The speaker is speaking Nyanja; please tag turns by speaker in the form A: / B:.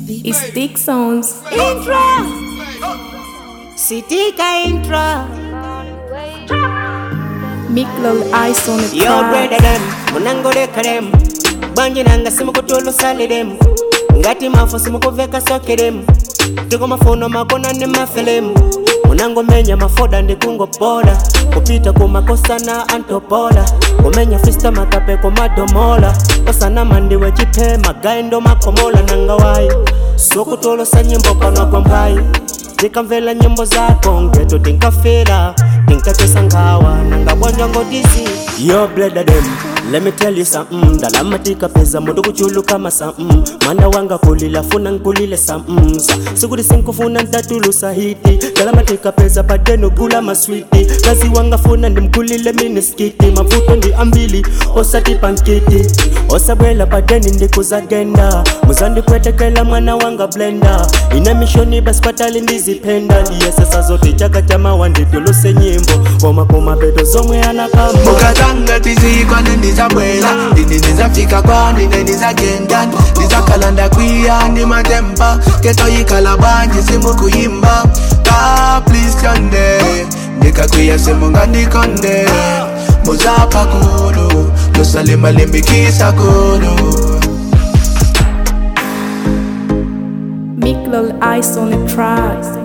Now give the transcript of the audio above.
A: It's Dick Sounds.
B: Intra Sitika intra
A: Miklol Ice on the
B: Yo
A: track.
B: brother them Munangoleka them Banje nanga simukutulu sali them Ngati mafu simukuveka soke them Tiko mafuno makona ni mafelemu unangomenya mafoda ndikungopola kupita kumakosa na antopola kumenya fista makape komadomola kosana mandiwe chipe magaendo makomola nangawayi sokutolosa nyimbo panwa kwa mbayi ndikamvela nyimbo zako ngeto tinkafira tinkatesa ngawa nangabonja ngodizi yo bleda dem Let me tell you something Dalama tika peza mudu kuchulu kama something Mana wanga kulila funa nkulile something Sa Sikuri sinkufuna ntatulu sahiti Dalama tika peza padeno gula maswiti Kazi wanga funa ndimkulile miniskiti Mavuto ndi ambili osati pankiti Osabwela padeni ndikuzagenda Muzandi kwetekela mwana wanga blenda Ina mishoni basi patali ndizipenda Ndiye sasa zote chaka chama wandituluse nyimbo Koma koma bedo zomwe anakamba
C: mukatanga tizikwa ndendizabwela ndini ndizafika kwani ndendizagenda ndizakalanda kwiya ndi matemba ketoyikhala bwanji simukuyimba ka please tyonde ndikakwiya simungandikonde muzapha kulu lusalimalimbikisa kulu
A: Miklol Ice on the track.